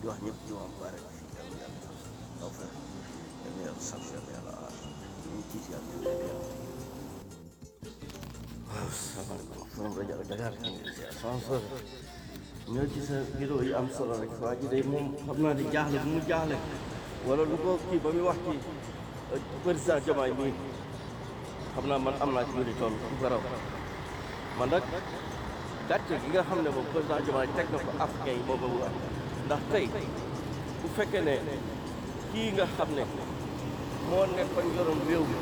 di wax ñëpp jumaa mubarak yàlla yàlla taw fa yàlla yàlla sax yàlla yàlla aar ñu tiit yàlla ñu leen yàlla waaw salaamaaleykum forom rajo Dakar ñu ngi ziar sama sër ñoo ci sa vidéo yi am solo rek waa ji day moom xam naa di jaaxle bu mu jaaxle wala lu ko kii ba muy wax ci président Diomaye mii xam naa man am naa ci lu di toll bu ko raw man nag gàcce gi nga xam ne moom président Diomaye teg na ko africain yi moo ko wax ndax tey bu fekkee ne kii nga xam ne moo nekkoon yoroon réew mi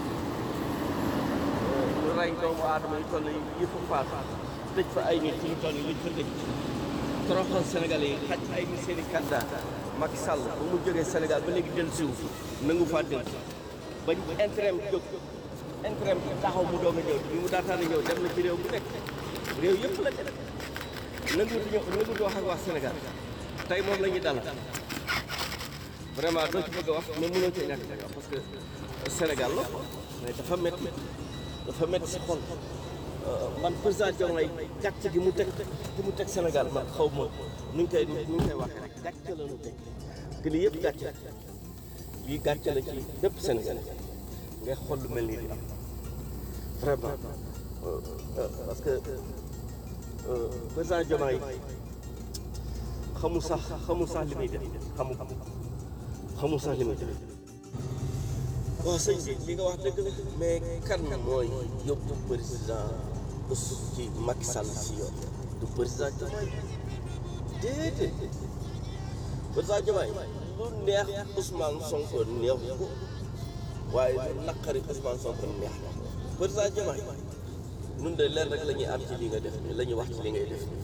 ñu rey doomu aadama yu toll yi fa faat tëj fa ay nit ñu toll yi liñ fa tëj toroxal Sénégalais yi xaj ay nit seen i candidat Macky Sall ba mu jógee Sénégal ba léegi dellu siwu nangu faa dellu bañ intérêt jóg intérêt taxaw mu doog a ñëw bi mu daataan a ñëw dem na ci réew bu nekk réew yëpp la dem nanguutu ñëw nanguutu wax ak waa Sénégal tey moom la ñuy dalal vraiment doo ci bëgg a wax mais mënoo cee ñàkk a wax parce que Sénégal la mais dafa métti dafa métti si xol man président Diomaye gàcce gi mu teg gi mu teg Sénégal man xaw ma nu ñu koy nu ñu koy waxee rek gàcce la ñu teg que lii yëpp gàcce lii gàcce la ci bépp Sénégal ngay xool lu mel nii di am vraiment parce que président Diomaye xamul sax xamul sax li muy def xamul xamul sax li muy def waaw sëñ bi li nga wax dëgg la mais kan mooy yóbbu président ci Macky Sall si yoon du président Diomaye déedéet président Diomaye lu neex Ousmane Sonko neex ko waaye lu naqari Ousmane Sonko neex na président Diomaye nun de leen rek la ñuy am ci li nga def nii la ñuy wax ci li ngay def nii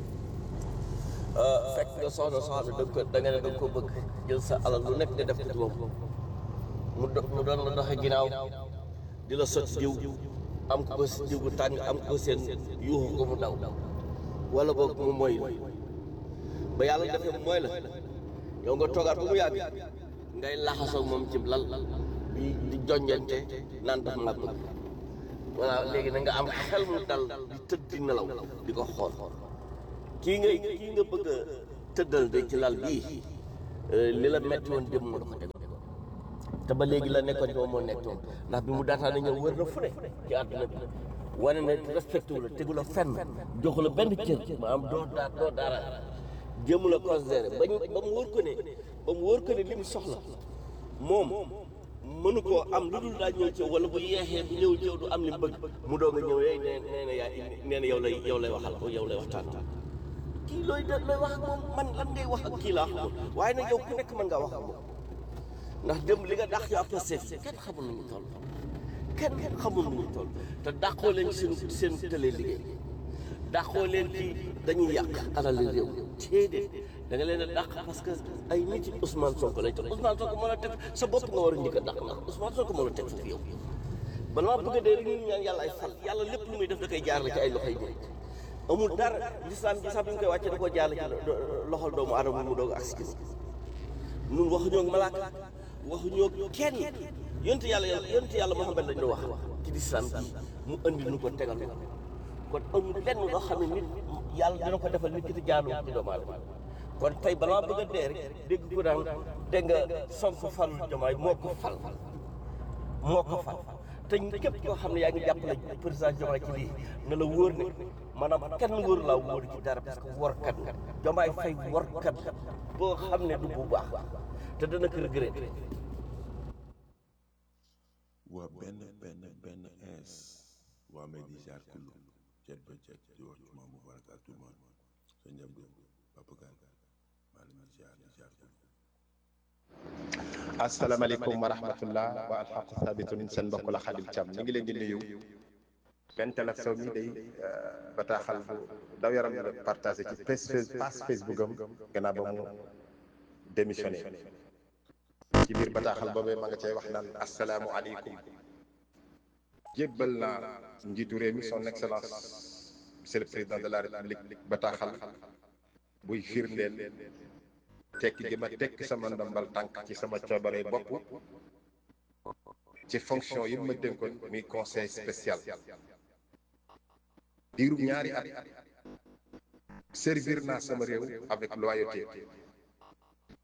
fekk nga soxna soxna da ko da nga ne da nga ko bëgg jël sa alal lu nekk nga def ko ci moom mu do mu doon la doxe ginnaaw di la sot diw am ko diw bu tàng am ko seen yuuxu ko mu daw wala boog mu mooy ba yàlla defee mooy la yow nga toogaat ba mu yàgg ngay laxasoo moom ci lal di di jonjante naan daf ma bëgg voilà léegi na nga am xel mu dal di tëdd di nelaw di ko xool kii ngay kii nga bëgg a tëddal de ci lal bii li la metti woon dem moo da ko teg te ba léegi la nekkoon ci moom moo nekk moom ndax bi mu daataan na ñëw wër na fu ne ci àdduna bi wane ne respecté wu la tegu la fenn joxu la benn cër maanaam doo daa doo dara jéemu la considéré ba ñu ba mu wóor ko ne ba mu wóor ko ne li mu soxla moom mënu koo am lu dul daa ñëw ci wala bu yeexee bu ñëw ci du am li mu bëgg mu doog a ñëw yee nee nee na yaa nee na yow lay yow lay waxal yow lay waxtaan kii looy da looy wax ak moom man lan ngay wax ak kii laa xamul waaye nag yow ku nekk mën ngaa wax ak moom ndax démb li nga dàq yow après seet kenn xamul nu ñu toll kenn xamul nu ñu toll te dàqoo leen seen seen télé liggéey dàqoo leen ci dañuy yàq alal réew déedéet da nga leen a dàq parce que ay nit yi Ousmane Sonko lay teg Ousmane Sonko moo la teg sa bopp nga war a njëkk a dàq ndax Ousmane Sonko moo la teg foofu yow bala maa bëgg a dee rek ñu ñaan yàlla ay fal yàlla lépp lu muy def da koy jaarale ci ay loxoy nit amul dara lislaam bi sax bi ñu koy wàcce da koo jaarale ci loxol doomu aadama mu doog ak si ñun waxuñoo ak malaaka waxuñoo kenn yonent yàlla yonent yàlla Muhammad lañ doon wax ci lislaam bi mu andi nu ko tegal ko kon amul lenn loo xam ne nit yàlla dina ko defal nit ki te jaarul ci doomu aadama kon tey balaa bëgg a dee rek dégg ko daan dégg nga Sonko fal Diomaye moo ko fal moo ko fal te képp koo xam ne yaa ngi jàppale président Diomaye ci lii na la wóor ne maanaam kenn wóor laa wóor ci dara parce que warkat nga Diomaye Faye warkat boo xam ne du bu baax te dana ko regretté waa benn benn benn ins waa may di jaar kullu cet ba cet di wax juma mubarak à tout le monde sa njab do Papa Kane maa ngi jaar di jaar kullu asalaamaaleykum wa rahmatullah wa alxaqu sabitun seen mbokk la Xadim Thiam ñu ngi leen di nuyu benn télé sow mi day bataaxal bu daw yaram la partagé ci page Facebook am gannaaw ba mu démissionné ci biir bataaxal boobee ma nga cay wax naan asalaamualeykum jébbal naa njiitu réew mi son excellence monsieur le président de la république bataaxal buy firndeel tekki gi ma tekki sama ndombal tànk ci sama coobare bopp ci fonction yi ma dénkoon muy conseil spécial diirub ñaari at servir naa sama réew avec loyauté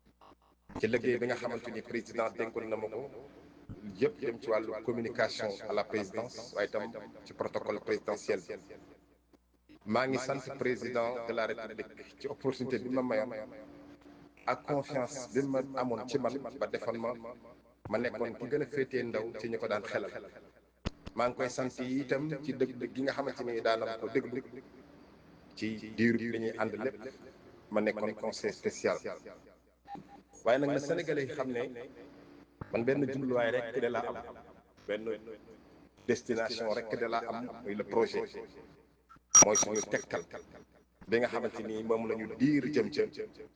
ci liggéey bi nga xamante ni président dénkoon na ma ko yëpp jëm ci wàllu communication à la présidence waaye itam ci protocole présidentiel maa ngi sant président de la république ci opportunité bi ma mayoon ak confiance bi ma amoon ci man ba defoon ma ma nekkoon ki gën a féetee ndaw ci ñu ko daan xelal maa ngi koy sant yi itam ci dëgg gi nga xamante ni daanam ko déglu ci diiru bi ñuy ànd lépp ma nekkoon conseil spécial waaye nag na sénégalais yi xam ne man benn jubluwaay rek de laa am benn destination rek de laa am muy le projet mooy suñu tegtal bi nga xamante ni moom la ñu diir jëm jëm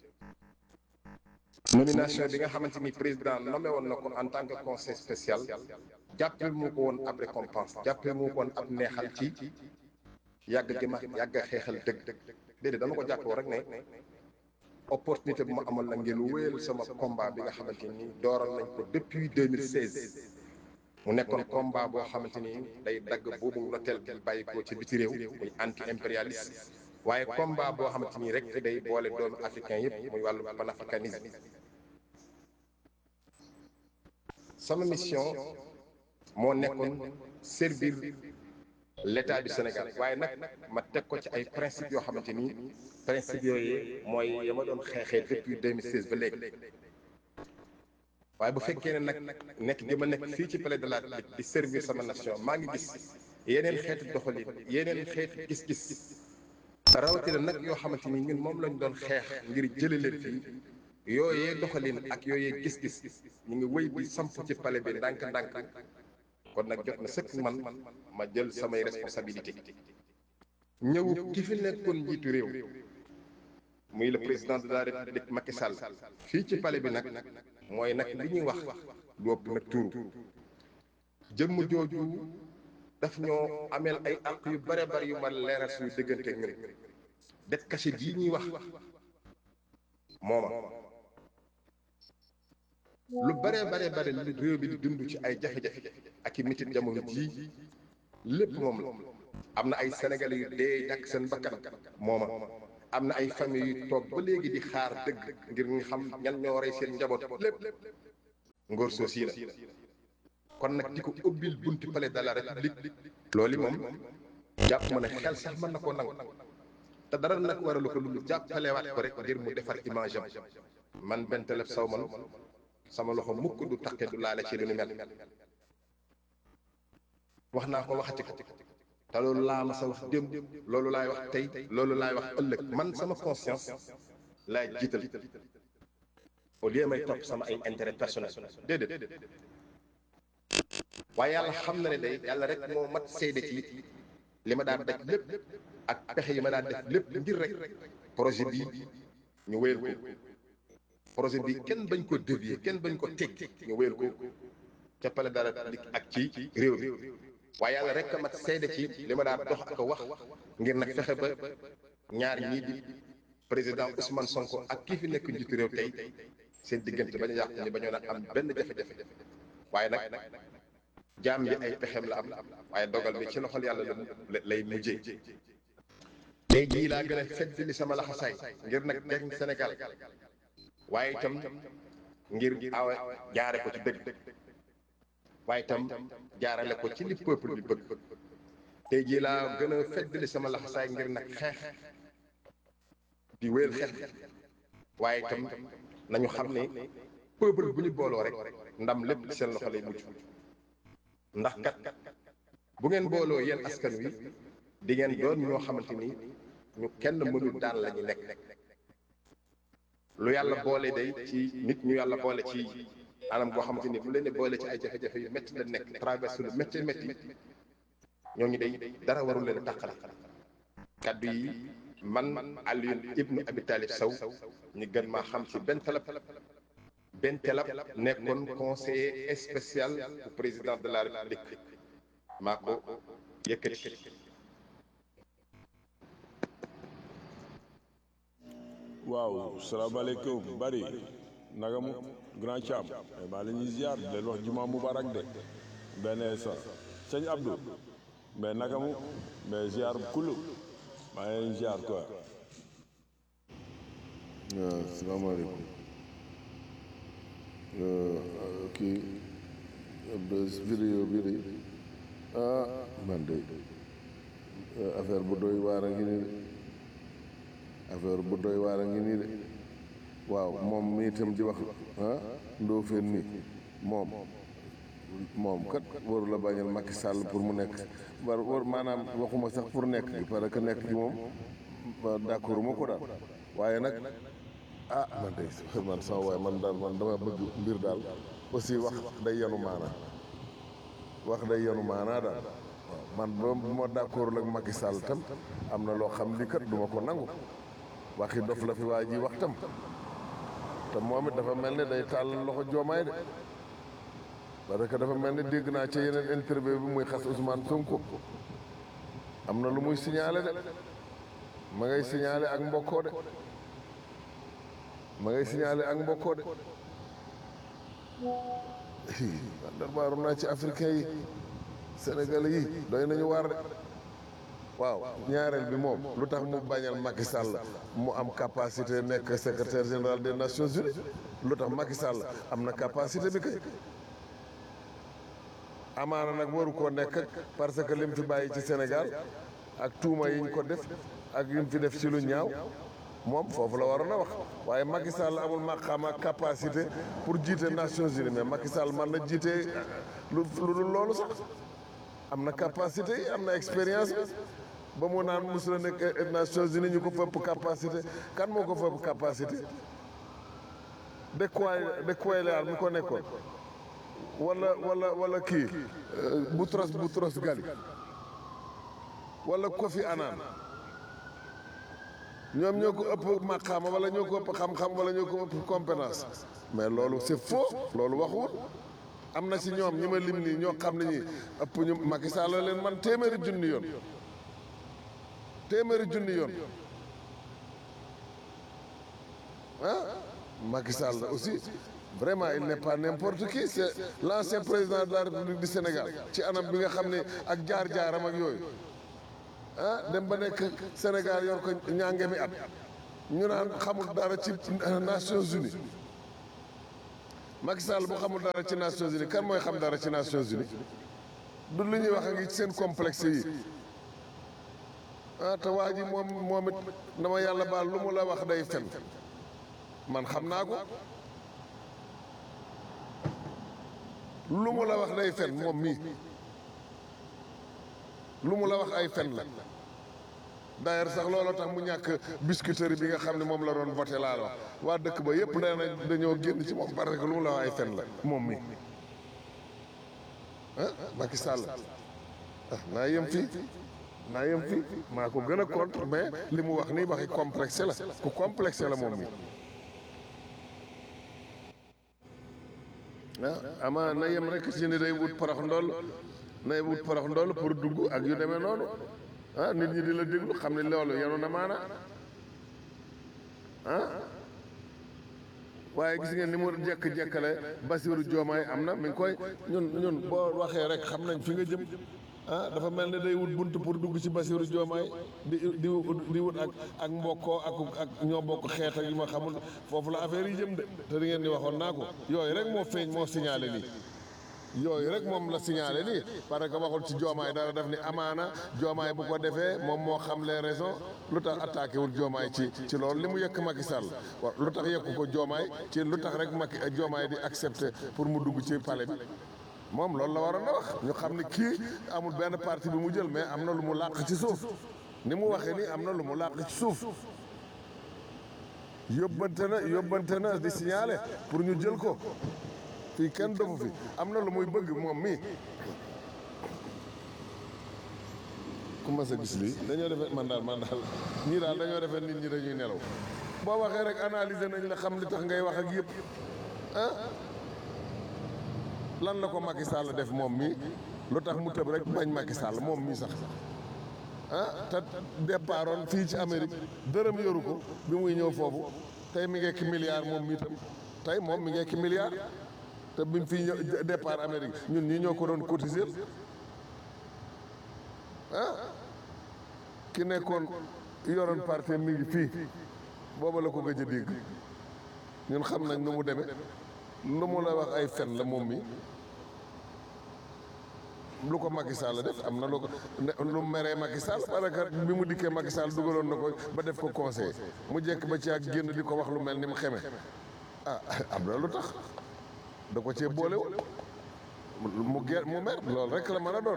nomination bi nga xamante ni président nommé woon na ko en tant que conseil spécial jàppee mu ko woon ab récompense jàppee mu ko woon ab neexal ci yàgg gi ma yàgg a xeexal dëgg déedéet dama ko jàppoo rek ne opportunité bu ma amoon la ngeen wéyal sama combat bi nga xamante ni dooral nañ ko depuis 2016 mu nekkoon combat boo xamante ni day dagg boobu noteel bi bàyyi ko ci biti réew muy anti impérialiste waaye combat boo xamante ni rek day boole doomu africain yëpp muy wàllu panafricanisme sama mission moo nekkoon servir l'état du Sénégal waaye nag ma teg ko ci ay principes yoo xamante ni principes yooyu mooy ya ma doon xeexee depuis 2016 ba léegi waaye bu fekkee ne nag nekk gi ma nekk fii ci palais de la République di servir sama nation maa ngi gis yeneen xeeti doxalin yeneen xeeti gis-gis rawatina nag yoo xamante ni ñun moom lañ doon xeex ngir jële leen fii yooyee doxalin ak yooyee gis-gis ñu ngi wéy bi samp ci palais bi ndànk-ndànk kon nag jot na sëkk man ma jël samay responsabilité ñëw ki fi nekkoon njiitu réew muy le président de la république Macky Sall fii ci palais bi nag mooy nag li ñuy wax lu ëpp nag tuuru jëmm jooju daf ñoo ameel ay àq yu bare bari yu ma leeral suñu diggante ak ñun det cachet bii ñuy wax mooma lu bare bare bare li réew bi di dund ci ay jafe-jafe ak i mitit jamono jii lépp moom la am na ay sénégalais yu dee ñàkk seen bakkan mooma am na ay famille yu toog ba léegi di xaar dëgg ngir ñu xam ñan ñoo rey seen njaboot lépp ngóor soo sii la kon nag di ko ubbil bunti palais de la république loolu moom jàpp ma ne xel sax mën na koo nangu te dara nag waralu ko lu jàppalewaat ko rek ngir mu defar image am man benn teleb saw man sama loxo mukk du taqe du laale ci lu ni mel wax naa ko waxati ko te loolu laa ma sa wax démb loolu laay wax tey loolu laay wax ëllëg man sama conscience laay jiital au lieu may topp sama ay intérêt personnel déedéet waaye yàlla xam na ne day yàlla rek moo mat seede ci li ma daan daj lépp ak pexe yi ma daan def lépp ngir rek projet bii ñu wéyal ko projet bi kenn bañ ko dévier kenn bañ ko teg ñu wéyal ko ca palais de la République ak ci réew mi waaye yàlla rek a mat seede ci li ma daan dox ak a wax ngir nag fexe ba ñaar ñii di président Ousmane Sonko ak kii fi nekk njiitu réew tey seen diggante bañ a yàqu ni bañoon a am benn jafe-jafe waaye nag jaam bi ay pexem la am waaye dogal bi ci loxol yàlla la lay mujjee tey jii laa gën a fedd li sama laxasaay ngir nag teg Sénégal waaye itam ngir awa jaare ko ci dëgg waaye itam jaarale ko ci li peuple bi bëgg tey jii laa gën a feddali sama laxasaay ngir nag xeex di wéyal xeex waaye itam nañu xam ne peuple bu ñu booloo rek ndam lépp ci seen loxo lay mujj ndax kat bu ngeen booloo yéen askan wi di ngeen doon ñoo xamante ni ñu kenn mënul daan la ñu nekk lu yàlla boole day ci nit ñu yàlla boole ci anam goo xamante ni bu leen di boole ci ay jafe-jafe yu métti la nekk traversé lu métti métti ñooñu day dara warul leen a tàqale kaddu yi man Alioune ibnu Abi Talib Sow ñu gën maa xam ci benn talab benn talab nekkoon conseiller spécial du président de la république maa ko yëkkati. waaw salaamaaleykum bari naka mu grand Thiam maa leen di ziar di leen wax juma mubarak de benn sa sëñ Abdou mais naka mu mais ziar kulu maa ngi leen ziar quoi. waaw salaamaaleykum kii vidéo bi de ah man de affaire bu doy waar a ngi nii de affaire bu doy waar a ngi nii de waaw moom mi itam di wax ah Ndofène mi moom moom kat waru la bañal Macky Sall pour mu nekk war war maanaam waxuma sax pour nekk gi parce que nekk gi moom d'accord ma ko daal waaye nag ah man de man sama waaye man daal man dama bëgg mbir daal aussi wax day yanu maanaa wax day yanu maanaa daal waaw man ba bu ma d'accord ak Macky Sall tam am na loo xam li kat duma ko nangu waxi dof la fi waa ji wax tam te moom it dafa mel ne day tàll loxo joomaay de parce que dafa mel ne dégg naa ci yeneen interview bi muy xas Ousmane Sonko am na lu muy signalé de ma ngay signalé ak mbokkoo de ma ngay signalé ak mbokkoo de man darbaaru naa ci africain yi sénégalais yi doy nañu waar de waaw ñaareel bi moom lu tax mu bañal Macky Sall mu am capacité nekk secrétaire général des Nations Unies lu tax Macky Sall am na capacité bi kay amaana nag waru koo nekk parce que lim fi bàyyi ci Sénégal ak tuuma yiñ ko def ak yim fi def ci lu ñaaw moom foofu la waroon a wax waaye Macky Sall amul maqaama capacité pour jiite Nations Unies mais Macky Sall man na jiite lu lu dul loolu sax am na capacité yi am na expérience bi ba mu naan mos la nekk Nations Unies ñu ko fëpp capacité kan moo ko fëpp capacité de quoi de quoi la mi ko nekkoon wala wala wala kii Boutros Boutros Ghali wala Kofi Annan ñoom ñoo ko ëpp maqaama wala ñoo ko ëpp xam-xam wala ñoo ko ëpp compétence mais loolu c'est faux loolu waxul am na ci ñoom ñi ma lim nii ñoo xam ne ñi ëpp ñu Macky Sall leen man téeméeri junni yoon téeméeri junni yoon ah Macky Sall aussi vraiment il n'est pas n'importe qui c'est l'ancien président de la République du Sénégal ci anam bi nga xam ne ak jaar-jaaram ak yooyu ah dem ba nekk Sénégal yor ko ñaange mi at ñu naan xamul dara ci Nations Unies Macky Sall bu xamul dara ci Nations Unies kan mooy xam dara ci Nations Unies du lu ñuy wax ak ci seen complexe yi ah te waa ji moom moom it dama yàlla baal lu mu la wax day fen man xam naa ko lu mu la wax day fen moom mii lu mu la wax ay fen la d'ailleurs sax looloo tax mu ñàkk biscuiterie bi nga xam ne moom la doon voté laa la wax waa dëkk ba yépp nee na dañoo génn ci moom parce que lu mu la wax ay fen la moom mi ah Macky Sall ah naa yem fii naa yem fii maa ko gën a contre mais li mu wax nii waxi complexe la ku complexe la moom mi ah ama na yem rek ci ni day wut porox ndoll nay wut porox ndoll pour dugg ak yu demee noonu ah nit ñi di la déglu xam ne loolu yenu na maana ah waaye gis ngeen ni mu jekk-jekkale Basiru Joomaay am na mi ngi koy ñun ñun boo waxee rek xam nañ fi nga jëm ah dafa mel ne day wut bunt pour dugg ci Basiru Joomaay di di di wut ak ak mbokkoo ak ak ñoo bokk xeet ak yu ma xamul foofu la affaire yi jëm de te di ngeen di waxoon naa ko yooyu rek moo feeñ moo signalé lii yooyu rek moom la signalé nii parce que waxul ci joomaay dara def ni amaana joomaay bu ko defee moom moo xam les raisons lu tax attaqué wul joomaay ci ci loolu li mu yëkk Macky Sall waaw lu tax yëkku ko joomaay ci lu tax rek Macky joomaay di accepté pour mu dugg ci palais bi moom loolu la waroon a wax ñu xam ne kii amul benn parti bi mu jël mais am na lu mu làq ci suuf ni mu waxee nii am na lu mu làq ci suuf yóbbante na yóbbante na di signalé pour ñu jël ko fii kenn dofu fi am na lu muy bëgg moom mii ku ma sa gis lii dañoo defee man daal man daal ñii daal dañoo defee nit ñi dañuy nelaw boo waxee rek analyser nañ la xam li tax ngay wax ak yëpp ah lan la ko Macky Sall def moom mii lu tax mu tëb rek bañ Macky Sall moom mii sax ah te départoon fii ci Amérique dërëm yoru ko bi muy ñëw foofu tey mi ngeeki milliard moom mii tam tey moom mi ngeeki milliard te bi mu fii ñëw départ Amérique ñun ñii ñoo ko doon cotiser ah ki nekkoon yoroon parti mi ngi fii booba la ko gëj a dégg ñun xam nañ nu mu demee lu mu la wax ay fen la moom mi lu ko Macky Sall def am na lu ko lu meree Macky Sall parce que bi mu dikkee Macky Sall dugaloon na ko ba def ko conseil mu jekk ba ci ak génn di ko wax lu mel ni mu xeme ah am na lu tax da ko cee boolewul mu ger mu mer loolu rek la mën a doon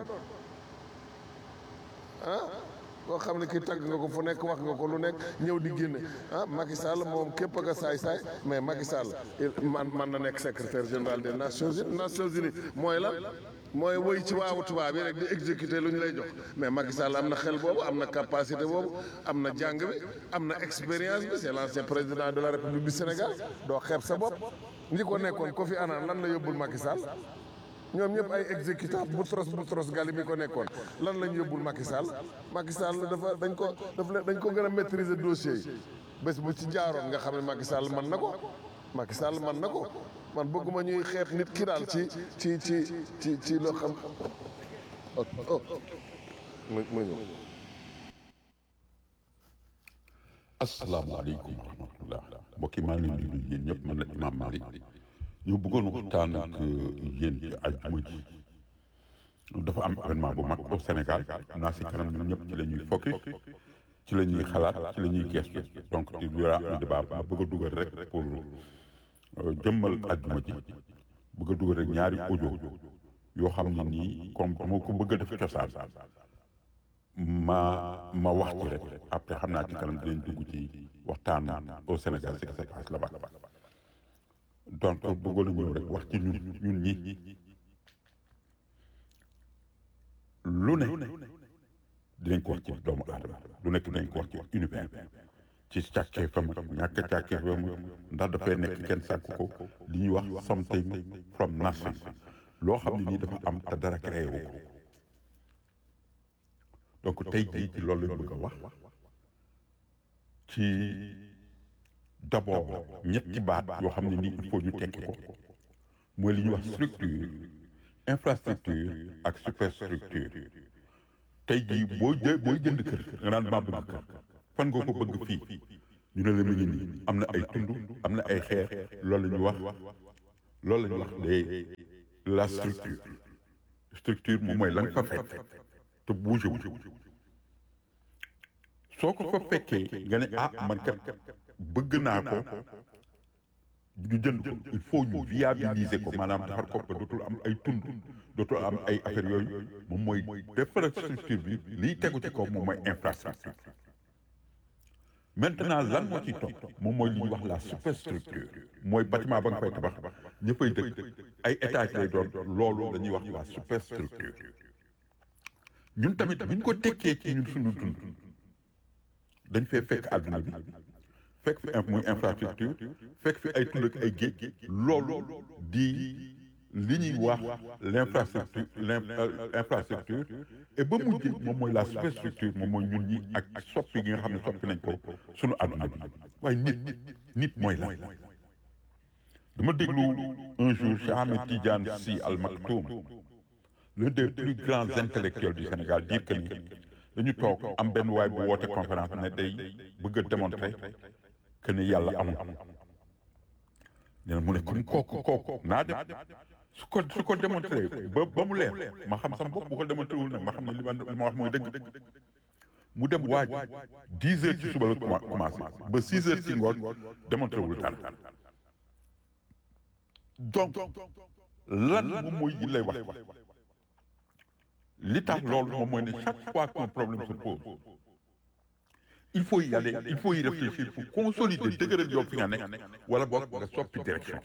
ah koo xam ne kii tagg nga ko fu nekk wax nga ko lu nekk ñëw di génne ah Macky Sall moom képp ak a saay-saay mais Macky Sall man man na nekk secrétaire général des Nations Unies Nations Unies mooy lan mooy woy ci waawu tubaab yi rek di exécuter lu ñu lay jox mais Macky Sall am na xel boobu am na capacité boobu am na jàng bi am na expérience bi c'est l'ancien président de la République du Sénégal doo xeeb sa bopp ñi ko nekkoon ko fi anaan lan la yóbbul Macky Sall ñoom ñëpp ay exécutant Boutros Boutros Ghali mi ko nekkoon lan lañ yóbbul Macky Sall Macky Sall dafa dañ ko daf leen dañ ko gën a maîtriser dossier yi bés bu ci jaaroon nga xam ne Macky Sall mën na ko Macky Sall mën na ko man bëgguma ñuy xeeb nit ki daal ci ci ci ci ci loo xam oh oh mu mu ñëw asalaamaaleykum wa rahmatullah mbokk yi maa ngi leen di nuyu yéen ñëpp man la Imam Malick ñu bëggoon waxtaan ak yéen ci àjjuma ji dafa am événement bu mag au Sénégal naa si kanam ñun ñëpp ci la ñuy focus ci la ñuy xalaat ci la ñuy gestu donc il y aura un débat ma bëgg a dugal rek pour jëmmal àjjuma ji bëgg a dugal rek ñaari audio yoo xam ne nii comme moo ko bëgg a def cosaan ma ma wax ci rek après xam naa ci kanam dinañ dugg ci waxtaan au Sénégal ce qui se passe là-bas donc bëggoon na ñëw rek wax ci ñun ñun ñi lu ne dinañ ko wax ci doomu aadama lu nekk dinañ ko wax ci univers ci càkkee fam ñàkk càkkee fam ndax dafay nekk kenn sàkk ko li ñuy wax something from nothing loo xam ne nii dafa am te dara créé wu ko donc tey jii ci loolu lañ bëgg a wax ci d'abord ñetti baat yoo xam ne nii il faut ñu tekki ko mooy li ñuy wax structure infrastructure ak superstructure tey jii boo jë booy jënd kër nga naan maa bëgg kër fan nga ko bëgg fii ñu ne la mu ngi nii am na ay tund am na ay xeer loolu la ñuy wax loolu la ñuy wax de la structure structure moom mooy la nga fa fekk te bougé wu soo ko fa fekkee nga ne ah man kat bëgg naa ko ñu jënd ko il faut ñu viabiliser ko maanaam defar ko ba dootul am ay tund dootul am ay affaires yooyu moom mooy defar structure bi liy tegu ci kaw moom mooy infrastructure maintenant lan moo ci topp moom mooy li ñuy wax la superstructure mooy bâtiment ba nga fay tabax ña fay dëkk ay étage lay doon loolu la ñuy wax la superstructure ñun tamit buñ ko tekkee ci ñun suñu dund dañ fee fekk àdduna bi fekk fi muy infrastructure fekk fi ay tund ak ay géej loolu di li ñuy wax l'infrastructure l'infrastructure et ba mujj moom mooy la superstructure moom mooy ñun ñi ak soppi gi nga xam ne soppi nañ ko suñu àdduna bi waaye nit nit mooy lan dama déglu un jour Cheikh Ahmed Tidiane Sy Al Maktoum l'un des plus grands intellectuels du Sénégal dire que ni dañu toog am benn waay bu woote conférence ne day bëgg a démontrer que ni yàlla amul nee na mu ne comme kooku kooku naa dem su ko su ko démontré ba ba mu leer ma xam sama bopp bu ko démontré wul nag ma xam ne li ma li ma wax mooy dëgg mu dem waaj dix heures ci suba la commencé ba six heures ci ngoon démontré wul dara donc lan moom mooy yi lay wax li tax loolu moom mooy ne chaque fois qu'un problème se pose il faut y aller il faut y réfléchir pour consolider dëgëral yow fi nga nekk wala boog nga soppi direction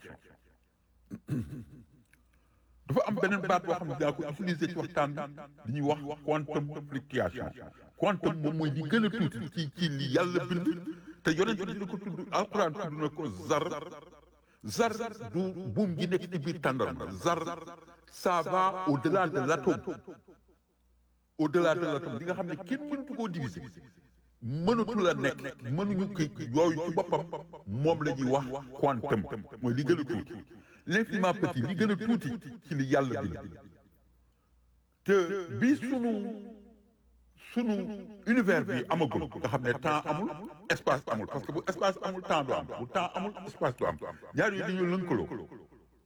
dafa am beneen baat boo xam ne daa ko utiliser ci waxtaan bi li ñuy wax quantum fluctuation quantum moom mooy li gën a tuuti ci ci li yàlla bind te yonent bi dina ko tudd alquran tudd na ko zar zar du buum gi nekk ci biir tàndarma zar ça va au-delà de l'atome au-delà de l'atome li nga xam ne kenn mënatu koo diviser mënatu la nekk mënuñu ko yooyu ci boppam moom la ñuy wax quantum mooy li gën a tuuti l'infiniment petit li gën a tuuti ci li yàlla bind te bi sunu sunu univers bi amagul nga xam ne temps amul espace amul parce que bu espace amul temps du am bu temps amul espace du am ñaar yooyu dañoo lënkaloo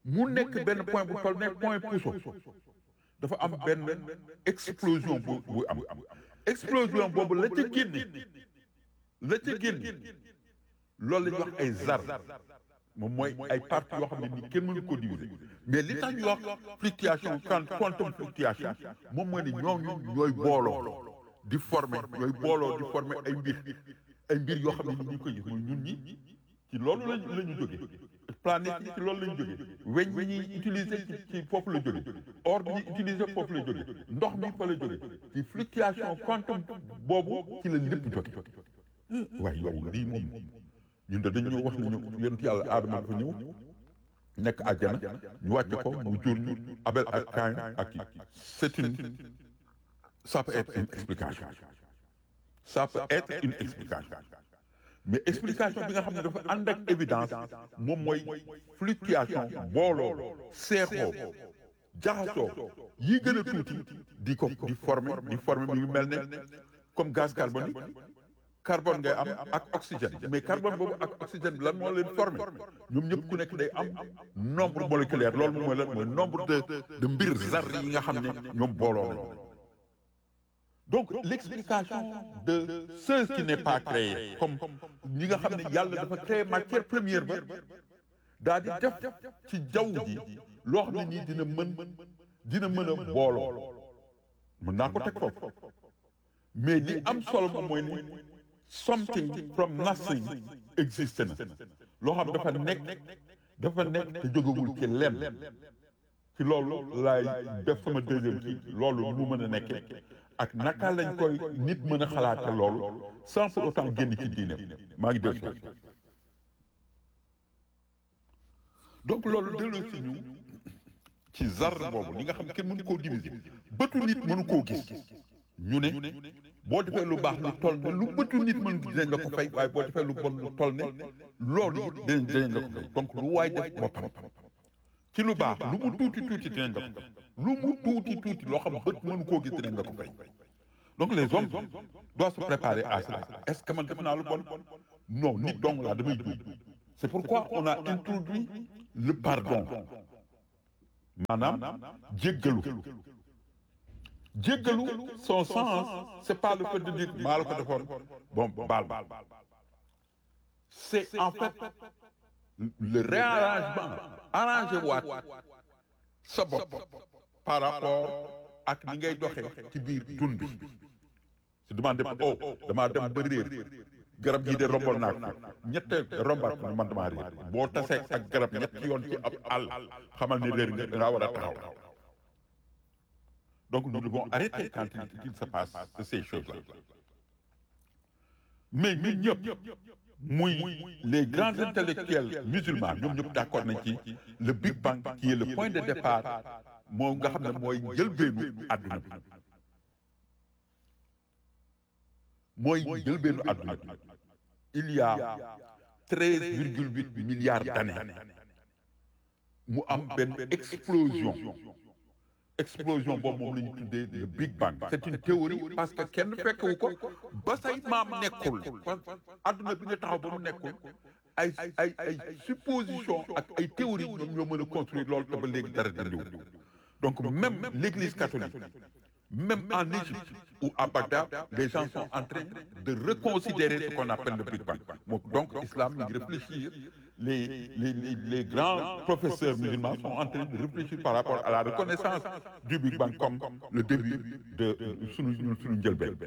mu nekk benn point bu toll ne point puso dafa am benn explosion bu bu am explosion boobu la ca génne la ca génne loolu la ñuy wax ay zar moom mooy ay parties yoo xam ne ni kenn mënu ko diviser mais li tax ñu wax fluctuation quand quantum fluctuation moom mooy ne ñooñu ñooy booloo di former ñooy booloo di former ay mbir ay mbir yoo xam ne ni ñu koy gis mooy ñun ñi ci loolu lañ la ñu jógee planète yi ci loolu la ñu jógee weñ bi ñuy utiliser ci ci foofu la jógee or bi ñuy utiliser foofu la jógee ndox mi fa la jógee ci fluctuation quantum boobu ci la lépp jóge waaye yow lii moom ñun de dañu wax nañu yonent yàlla aadama dafa ñëw nekk àjjana ñu wàcce ko mu jur ñu Abel ak Caïn ak kii c'est une ça peut être une explication ça peut être une explication mais explication bi nga xam ne dafa ànd ak évidence moom mooy fluctuation booloo seexoo jaxasoo yi gën a tuuti di ko di former di former mi ngi mel ne comme gaz carbonique carbone ngay am ak oxygène mais carbone boobu ak oxygène bi lan moo leen formé ñoom ñëpp ku nekk day am nombre moléculaire loolu mooy lan mooy nombre de de mbir zar yi nga xam ne ñoom booloo nañ donc l'explication de ce qui n'est pas créé comme ñi nga xam ne yàlla dafa créé matière première ba daa di def ci jaww ji loo xam ne nii dina mën dina mën a booloo mën naa ko teg foofu mais li am solo moom mooy ni something from nothing existe na loo xam dafa nekk dafa nekk te jógewul ci lenn ci loolu laay def sama deuxième kii loolu mu mën a nekkee ak naka lañ koy nit mën a xalaate loolu sans pour autant génn ci diine maa ngi def donc loolu delloo si ñu ci zar boobu li nga xam ne kenn mënu koo diviser bëtu nit mënu koo gis ñu ne boo defee lu baax lu toll ne lu bëtu nit mën dinañ la ko fay waaye boo defee lu bon lu toll ne loolu it dinañ dinañ la ko fay donc lu waay def boppam ci lu baax lu mu tuuti tuuti dinañ la ko fay lu mu tuuti tuuti loo xam bët mënu koo gis dinañ la ko fay donc les hommes doivent se préparer à cela est-ce que man def naa lu bon non nit dong laa damay juum c'est pourquoi on a introduit le pardon maanaam jéggalu jéggalu son sens c'est pas le fait de dire maa la ko defoon bon baal c'est en fait le réarrangement arrangé waat sa bopp par rapport ak ni ngay doxee ci biir dund bi su demande oh damaa dem ba réer garab gii de rombal naa ko ñette rombaat ko man damaa réer boo tasee ak garab ñetti yoon ci ab àll xamal ne réer nga dangaa war a taxaw donc nous devons arrêter quand il se passe ces choses-là mais ñun ñëpp muy les grands intellectuels musulmans ñoom ñëpp d'accord nañ ci le Big Bang qui est le point de départ moo nga xam ne mooy njëlbeenu àdduna bi mooy njëlbeenu àdduna bi il y a treize virgule huit milliards d'années mu am benn explosion explosion boobu moom la ñu tuddee le Big Bang c'est une théorie parce que kenn fekkewu ko ba say maam nekkul adduna bi nga taxaw ba mu nekkul ay ay ay supposition ak ay théorie ñoom ñoo mën a construire loolu te ba léegi dara dindiwul donc même l'église catholique même en Égypte ou à Bagdad les gens sont en train de reconsidérer ce qu'on appelle le Big Bang donc islam ñu ngi réfléchir les, les, les, les grands professeurs musulmans sont en train de réfléchir par rapport à la reconnaissance du Big Bang comme le début de sunu ñun sunu njëlbeen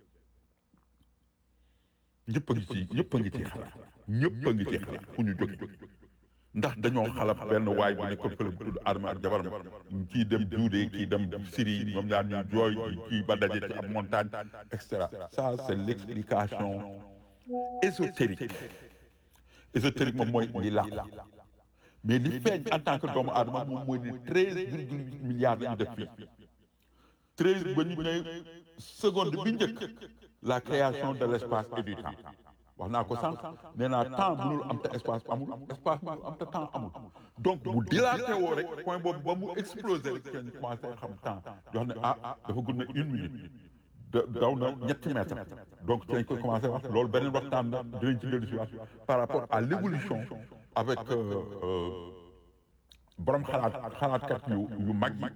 ñëpp a ngi ci ñëpp a ngi ci xalaat ñëpp a ngi ci xalaat fu ñu jóge ndax dañoo xalab benn waay bu nekkoon fële bu tudd Adama ak jabaram kii dem Juude kii dem Syrie ñoom ñaar ñu jooy kii ba daje ci ab montagne et cetera ça c'est l'explication ésotérique ésotérique moom mooy li làqu mais li feeñ en tant que doomu aadama moom mooy ni treize virgule huit milliards la ñu def fii treize ba ñu ne seconde bi njëkk la création de l'espace et du temps wax naa ko sànq nee naa temps mënul am te espace amul espace mënul am te temps amul donc bu dilaté woo rek point boobu ba mu explosé rek kenn commencé xam temps jox ne ah dafa gudd na une minute daw na ñetti mètre donc ci lañ koy commencé wax loolu beneen waxtaan la dinañ ci dellu si waat par rapport à l'évolution avec borom xalaat xalaatkat yu yu mag yi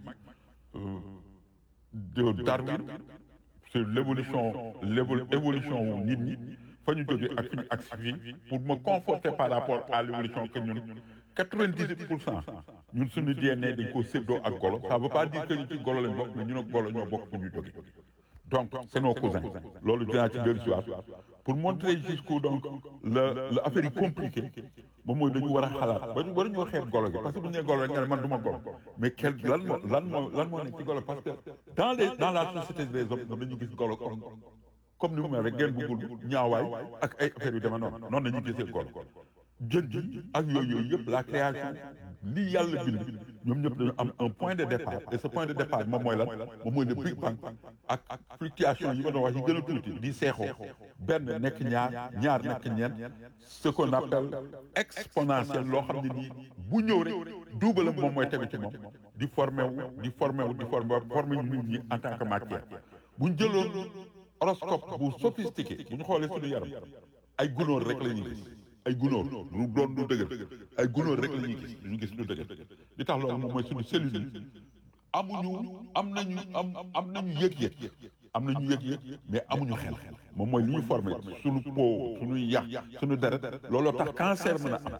de Darwin sur l'évolution l'évo- évolution wu nit ñi fa ñu jógee ak fi ñu agsi fii pour me conforter par rapport à l'évolution que ñun quatre-vingt-dix-huit pour cent ñun suñu DNA dañ koo séddoo ak golo ça veut pas dire que ñu ci golo lañ bokk mais ñun ak golo ñoo bokk fu ñu jógee donc c'est nos cousins loolu dinaa ci dellu si waat pour montrer jusqu'où donc la la affaire yi compliquée moom mooy dañu war a xalaat ba ñu war ñoo xeeb golo gi parce que bu ñu nee golo rek nga ne man du ma golo mais quel lan moo lan moo lan moo nekk ci golo parce que dans les dans la société des hommes dañu gis golo comme comme ni mu mel rek ngeen bëggul ñaawaay ak ay affaire yu demee noonu noonu la ñuy gisee golo jën ji ak yooyu yooyu yëpp la création lii yàlla bind ñoom ñëpp dañu am un point de départ et ce point de départ moom mooy lan moom mooy le Big Bang ak fluctuation yi ma doon wax yi gën a tuuti di seexoo benn nekk ñaar ñaar nekk ñeent ce qu'on appelle exponentiel loo xam ne nii bu ñëw rek duubalam moom mooy tegu ci moom di formé wu di formé wu di formé wu formé ñu nit ñi en tant que matière bu ñu jëloon horoscope bu sophistiqué bu ñu xoolee suñu yaram ay gunóor rek la ñuy gis ay gunóor lu doon lu dëgër ay gunóor rek la ñuy gis ñu gis lu dëgër li tax loolu moom mooy suñu cellule yi amuñu am nañu am am nañu yëg-yëg am nañu yëg-yëg mais amuñu xel moom mooy li ñu formé suñu peau suñuy yax suñu deret looloo tax cancer mën a am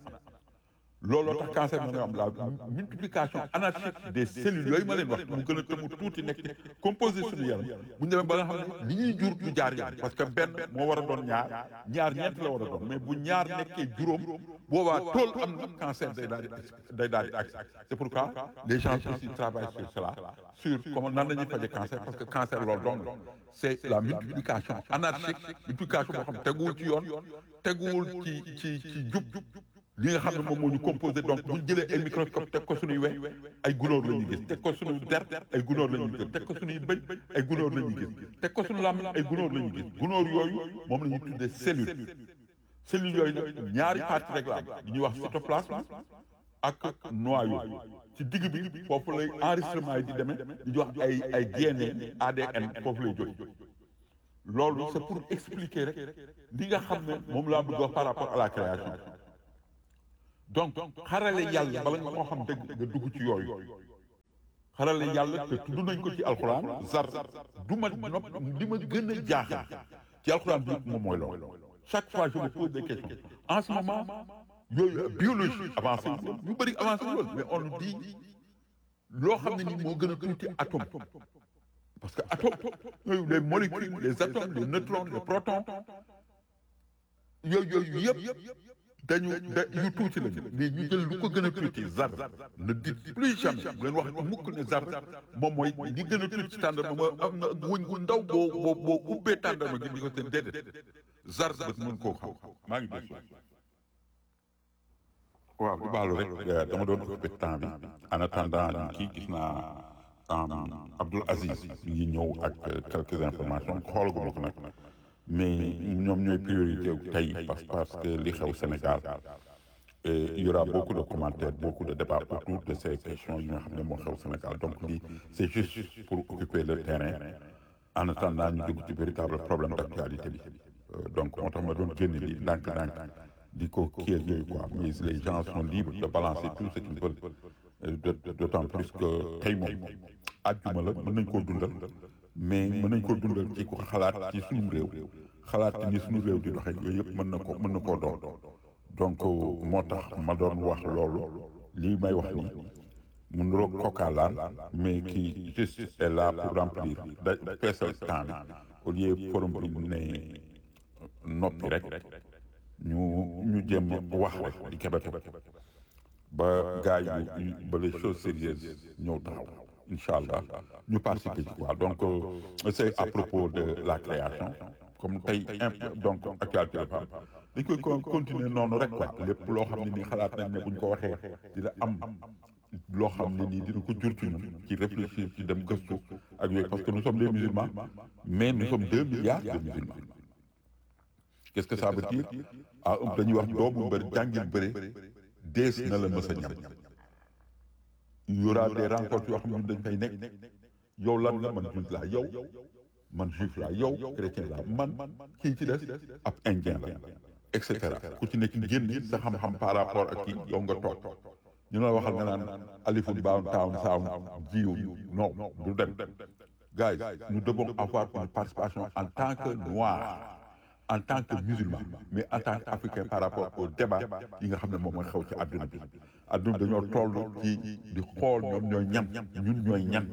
looloo tax cancer mën a am la multiplication anarchique des cellules yooyu ma leen wax mu gën a tëmu tuuti nekk composé suñu yaram bu ñu demee ba nga xam ne li ñuy jur du jaar yoon parce que benn moo war a doon ñaar ñaar ñeent la war a doon mais bu ñaar nekkee juróom boobaa tool am na cancer day daal di day daal di agsi c'est pourquoi les gens aussi travaillent sur cela sur comment nan la ñuy faje cancer parce que cancer loolu doon la c'est la multiplication anarchique multiplication boo xam ne teguwul ci yoon teguwul ci ci ci jub li nga xam ne moom moo ñu composé donc bu ñu jëlee ay microscope teg ko suñuy we ay gunóor la ñuy gis teg ko suñuy der ay gunóor la ñuy gis teg ko suñuy bëñ ay gunóor la ñuy gis teg ko suñu làmmiñ ay gunóor la ñuy gis gunóor yooyu moom la ñuy tuddee cellule cellule yooyu nag ñaari partie rek la am li ñuy wax cytoplasme ak noyau ci digg bi foofu lay enregistrement yi di demee di wax ay ay DNA ADN foofu lay jóge loolu c'est pour expliquer rek li nga xam ne moom laa bëgg wax par rapport à la création donc xarale yàlla bala nga moo xam dëgg nga dugg ci yooyu xarale yàlla te tudd nañ ko ci alxuraan zar du ma nopp li ma gën a jaaxal ci alxuraan bi moom mooy loolu chaque fois je me pose des questions en ce moment yooyu biologie avancé wu ñu bëri avancé wu mais on nous dit loo xam ne nii moo gën a tuuti atome parce que atome yooyu les molécules les atomes les neutrons les protons yooyu yooyu yëpp dañu da yu tuuti lañu mais ñu jël lu ko gën a tuuti zar ne dites plus jamais bu leen wax mukk ne zar moom mooy li gën a tuuti ci tàndarma mooy am na wëñ gu ndaw boo boo boo ubbee tàndarma gi di ko seen déedéet zar bët mën koo xam maa ngi def waaw di baalu rek dama doon occupé temps bi en attendant ñu kii gis naa Abdoul Aziz mi ngi ñëw ak quelques informations xoolaguma ko nag mais ñoom ñooy priorité tey parce parce que li xew Sénégal et il y aura beaucoup de commentaires beaucoup de débats autour de ces questions yi nga xam ne moo xew Sénégal donc lii c'est juste pour occuper le terrain en attendant ñu dugg ci véritable problème d'actualité bi donc moo tax ma doon génn lii ndànk-ndànk di ko kii ak yooyu quoi mais les gens sont libres de balancer tout ce qu'ils veulent d'autant plus que tey moom àjjuma la mën nañ koo dundal mais mën nañ koo dundal ci ko xalaat ci suñu réew xalaat ci ni suñu réew di doxee yooyu yëpp mën na ko mën na koo doon donc moo tax ma doon wax loolu lii may wax ni mu niroog kokaalaan mais qui juste est là pour remplir da feesal temps bi au lieu forum bi mu ne noppi rek ñu ñu jéem wax rek di kebete ba gars yi ba les choses sérieuses ñëw taxaw incha allah ñu participer ci quoi donc c'est à propos de la création comme tey donc actualité dafa am dañ koy continuer noonu rek quoi lépp loo xam ne nii xalaat nañ ne buñ ko waxee dina am loo xam ne nii dina ko jur ci ñun ci réfléchir ci dem gëstu ak yooyu parce que nous sommes des musulmans mais nous sommes deux milliards de musulmans qu'est-ce que ça veut dire ah dañuy wax doomu mbër jàngil bëre dees na la mës a ñam il y aura des rencontres yoo xam ne dañ fay nekk yow lan la man juif laa yow man juif laa yow chrétien laa man kii ci des ab indien la et cetera ku ci nekk génn sa xam-xam par rapport ak kii yow nga toog ñu la waxal nga naan alifun baawun taawun saawun jiw non du dem guys nous devons avoir une participation en tant que noirs en tant que musulmans mais en tant qu'africains par rapport au débat yi nga xam ne moom mooy xew ci àdduna bi àdduna bi dañoo toll ci di xool ñoom ñooy ñan ñun ñooy ñan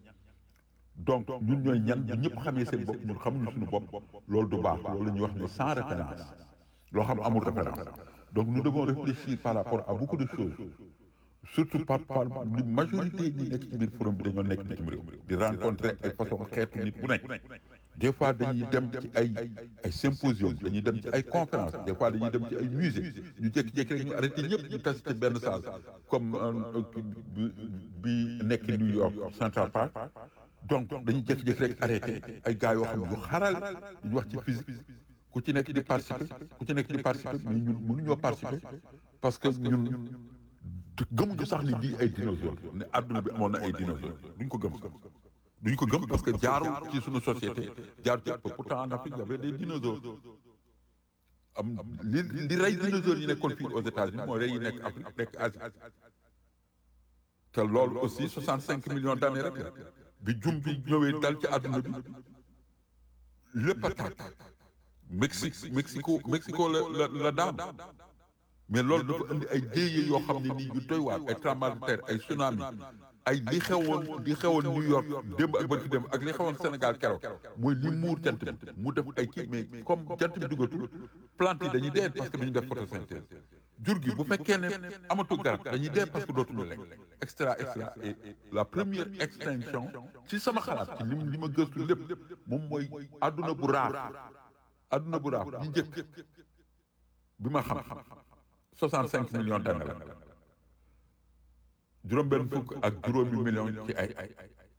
donc ñun ñooy ñan bu ñëpp xamee seen bopp ñun xamuñu suñu bopp loolu du baax loolu la ñuy wax ne sans référence loo xam amul référence donc nous devons réfléchir par rapport à beaucoup de choses surtout par par li majorité ñi nekk ci biir forum bi dañoo nekk bitim réew di rencontrer ay façon xeetu nit bu nekk des fois dañuy dem ci ay ay symposium dañuy dem ci ay conférence des fois dañuy dem ci ay musée ñu jékki-jékki rek ñu arrêté ñëpp ñu tas ci benn salle comme bi nekk New York Central Park donc dañuy jékki-jékki rek arrêté ay gars yoo xam ne yu xaral ñu wax ci physique ku ci nekk di participer ku ci nekk di participer mais ñun mënuñoo participer parce que ñun gëmuñu sax ni lii ay dinosaures ne àdduna bi amoon na ay dinosaures duñ ko gëm duñ ko gëm parce que jaarul ci suñu société jaar ci pourtant en Afrique y avait des dinosaures am li li rey dinosaures yi nekkoon fii aux États-Unis mooy rey yi nekk Afrique nekk Asie te loolu aussi 65 millions d'années rek bi jum bi ñëwee dal ci àdduna bi lépp a tàkk Mexique Mexico Mexico la la la daan mais loolu dafa indi ay jéeye yoo xam ne nii yu doy waar ay tremblement de terre ay tsunami ay li xewoon li xewoon New York démb ak bërki démb ak li xewoon Sénégal keroog mooy li muur jant bi mu def ay kii mais comme jant bi dugatul plante yi dañuy dee parce que dañuy def photosynthèse jur gi bu fekkee ne amatul garab dañuy dee parce que dootuñu lekk extra extra et la première extinction ci sama xalaat ci li li ma gëstu lépp moom mooy adduna bu raar adduna bu raar bi njëkk bi ma xam 65 millions d'années la juróom-benn fukk ak juróomi millions ci ay ay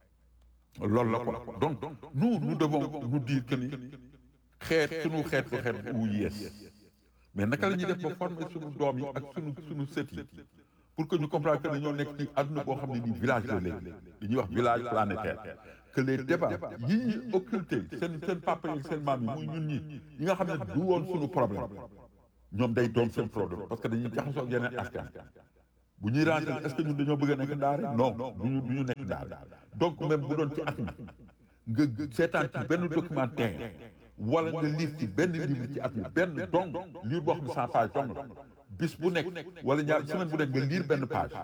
loolu la quoi donc nous nous devons nous dire que ni xeet sunu xeet bu xeet bu yees mais naka la ñuy def ba former sunu doom yi ak sunu sunu sët yi pour que ñu comprendre que ne ñoo nekk ci àdduna boo xam ne nii village la léegi li ñuy wax village planétaire que les débats yi ñuy occulté seen seen papa yi seen maam yi muy ñun ñi yi nga xam ne du woon sunu problème ñoom day doon seen problème parce que dañuy jaxasoo ak yeneen askan bu ñuy rentrer est-ce que ñun dañoo bëgg a nekk ndaare non duñu du ñu nekk ndaare donc même bu doon ci at mi nga seetaan ci benn documentaire wala nga lire ci benn livre ci at mi benn dong lire boo xam ne cent page dong la bis bu nekk wala ñaar semaine bu nekk nga lire benn page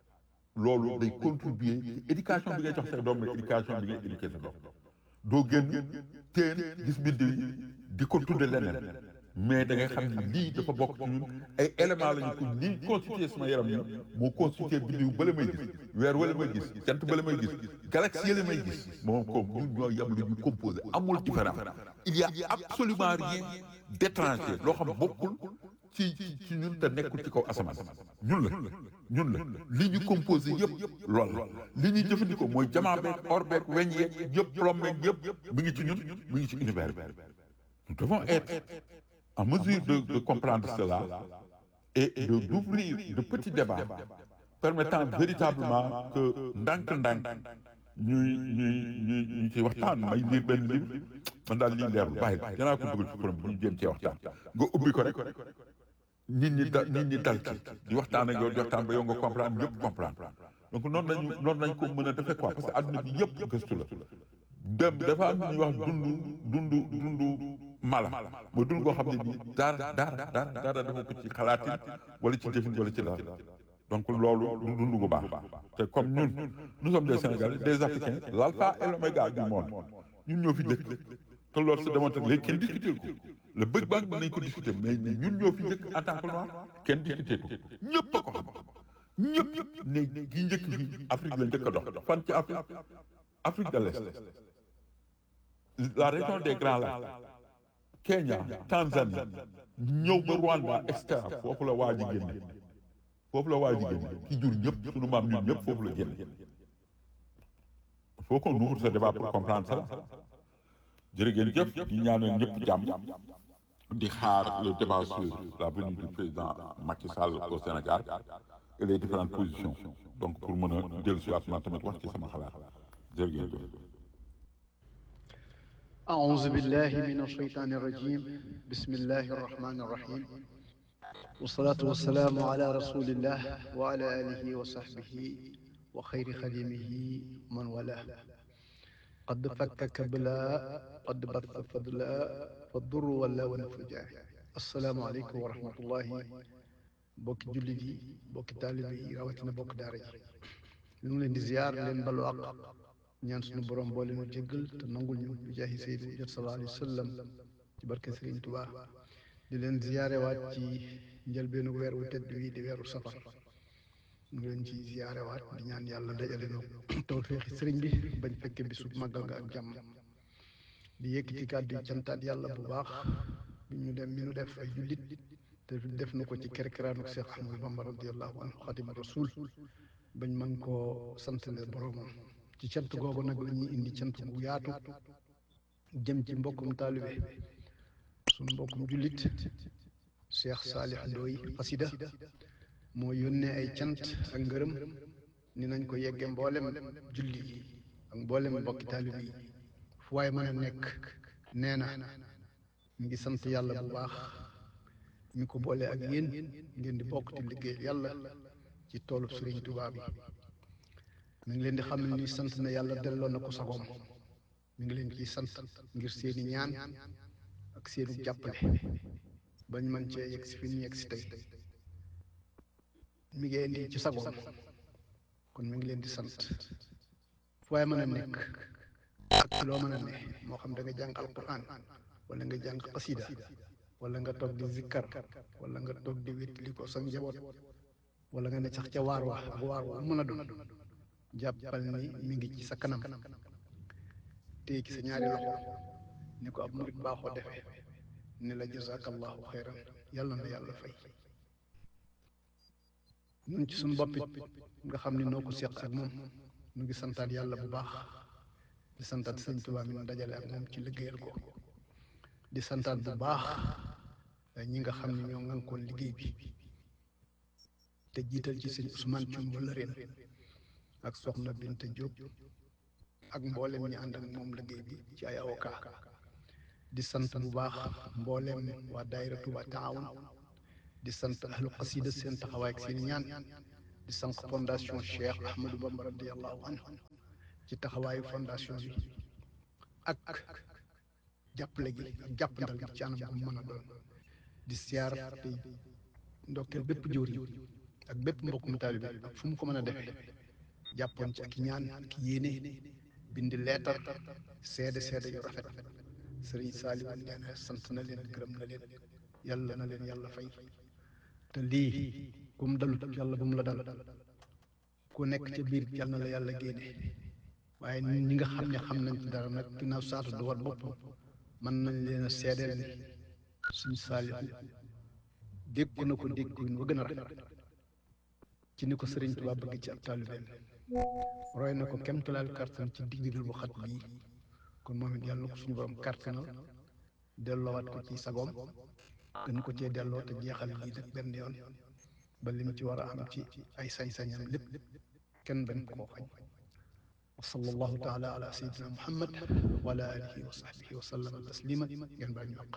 loolu day contribuer ci éducation bi ngay jox sa doom mais éducation bi ngay éduquer sa doom doo génn teen gis biddiw yi di ko tudde leneen mais da ngay xam ne lii dafa bokk ci ñun ay éléments lañu ko lii constitué sama yaram yi moo constitué biddiw bala may gis weer wala may gis jant bala may gis galaxie yële may gis moom ko ñun ñoo yam lu ñu composé amul différence il y a absolument rien d'étranger loo xam bokkul ci ci ñun te nekkul ci kaw asamaan ñun la ñun la li ñu composé yëpp lool la li ñuy jëfandikoo mooy jamaa beeg or beeg weñ yeeg yëpp plomb beeg yëpp mi ngi ci ñun mi ngi ci univers bi nous devons être en mesure de, de comprendre cela et de d'ouvrir de petits débats permettant véritablement que ndànk-ndànk ñuy ñuy ñuy ñu ci waxtaan may lire benn livre man daal lii leerlu bàyyi danaa ko dugal ci forum bi ñu jéem cee waxtaan nga ubbi ko rek nit ñi da nit ñi dal ci di waxtaan ak yow di waxtaan ba yow nga comprendre ñëpp comprendre donc noonu lañu noonu lañ ko mën a defee quoi parce que adduna bi yëpp gëstu la dem dafa am ñuy wax dundu dundu dundu mala mooy dund koo xam ne nii dara dara dara dara dafa ko ci xalaatin wala ci jëfin wala ci dara donc loolu du dund gu baax te comme ñun nous sommes des Sénégalais des Africains l'alpha et l'oméga du monde ñun ñoo fi dëkk te loolu sa démontré léegi kenn discuté ko le Big Bang mën nañ ko discuté mais ñun ñoo fi njëkk en tant que noir kenn discuté ko ñëpp a ko xam ñëpp ne gi njëkk bi Afrique la njëkk a dox fan ci Afrique Afrique de l'Est la région des Grands Lacs Kenya Tanzanie ñëw ba Rwanda et cetera foofu la waa ji génne foofu la waa ji génne ki jur ñëpp sunu maam ñun ñëpp foofu la génne il faut qu'on ouvre ce débat pour comprendre ça jërë ngeen jëf di ñaanal ñëpp jàmm di xaar le débat sur la venue du président Macky Sall au Sénégal et les différentes positions donc pour mën a dellu si waat man tamit wax ci sama xalaat jërë ngeen jëf أعوذ بالله من الشيطان الرجيم بسم الله الرحمن الرحيم والصلاة والسلام على رسول الله وعلى آله وصحبه وخير خديمه من والاه قد فكك بلا قد بث فضلا فالضر ولا ونفجا السلام عليكم ورحمة الله bokki jullit yi bokki taalibe yi rawatina bokk daara ji ñu ngi leen di ziar leen balu àq ñaan suñu borom boole nu jéggal te nangul ñu bi jaahi sayyidina jot sallallahu alayhi wa sallam ci barke Sëriñ Tuubaa di leen ziare waat ci njëlbeenu weer wu tedd wi di weeru safar ñu ngi leen ci ziare waat di ñaan yàlla dajale nu tawfeexi sëriñ bi bañ fekke bisu màggal nga ak jàmm di yëkkati kàddu yi cantaat yàlla bu baax bi ñu dem mi nu def ay jullit te def na ko ci kerkeraanu Cheikh Ahmadou Bamba radiallahu anhu xadim rasul bañ mën koo santale boromam ci cant googu nag la ñuy indi cant bu yaatu jëm ci mbokkum taalibe suñu mbokkum jullit Cheikh Saalih Ndooy xasida moo yónnee ay cant ak ngërëm ni nañ ko yegge mboolem julli yi ak mboolem mbokki taalibe yi fu waaye mën a nekk nee na mi ngi sant yàlla bu baax mi ko boole ak yéen ngeen di bokk ci liggéey yàlla ci toolub Sëriñ Tuubaa bi mi ngi leen di xam ne ni sant na yàlla delloo na ko sagoom mi ngi leen ciy sant ngir seeni ñaan ak seeni jàppale bañ man cee yegg si fi ñu yegg si tey mi ngi indi ci sagoom kon mi ngi leen di sant fu waaye mën a nekk ak ci loo mën a ne moo xam da nga jàng alquran wala nga jàng xasida wala nga toog di zikkar wala nga toog di wétali ko sa njaboot wala nga ne sax ca waar wa ak waar wa mën a doon jàppal ni mi ngi ci sa kanam téye ci sa ñaari loxo ni ko ab murit baaxoo defee ni la jazakallahu xayran yàlla na yàlla fay ñun ci suñu boppit nga xam ni noo ko seq ak moom ñu ngi santaat yàlla bu baax di santaat sëñ Tuubaa mi nu dajale ak moom ci liggéeyal ko di santaat bu baax ñi nga xam ne ñoo ngànkoon liggéey bi te jiital ci sëñ Ousmane Thioum wala ren ak soxna Binta Diop ak mboolem ñi ànd ak moom liggéey bi ci ay avocat di sant bu baax mboolem waa daayira Touba Taawun di sant ahlu xasida seen taxawaay ak seen ñaan di sant fondation Cheikh Ahmadou Bamba radiallahu anhu ci taxawaayu fondation bi ak jàppale gi ak jàppandal gi ci anam bu mën a doon di siyaar te ndokkeel bépp jëwriñ ak bépp mbokkum taalibe ak fu mu ko mën a defee jàppoon ci ak ñaan ak yéene bindi leetar seede seede yu rafet sëriñ Saaliw nee na sant na leen gërëm na leen yàlla na leen yàlla fay te lii ku mu dalut yàlla bu mu la dal ku nekk ca biir yàlla na la yàlla génne waaye ñi nga xam ne xam nañ ci dara nag ginnaaw saatu du war boppam mën nañ leen a seedeel ni suñ Saaliw dégg na ko dégg ko wa gën a rafet ci ni ko sëriñ Tuubaa bëgg ci ab taalibeem roy na ko kemtalaal kartan ci digdigal bu xat bii kon moom it yàlla na ko suñu borom kartanal delloowaat ko ci sagoom gën ko cee delloo te jeexal lii nag benn yoon ba lim ci war a am ci ay sañ-sañam lépp kenn bañ koo xañ wa sallallahu taala ala sayyidina muhammad wa ala alihi wa sahbihi wa sallama taslima ngeen baal ñu àq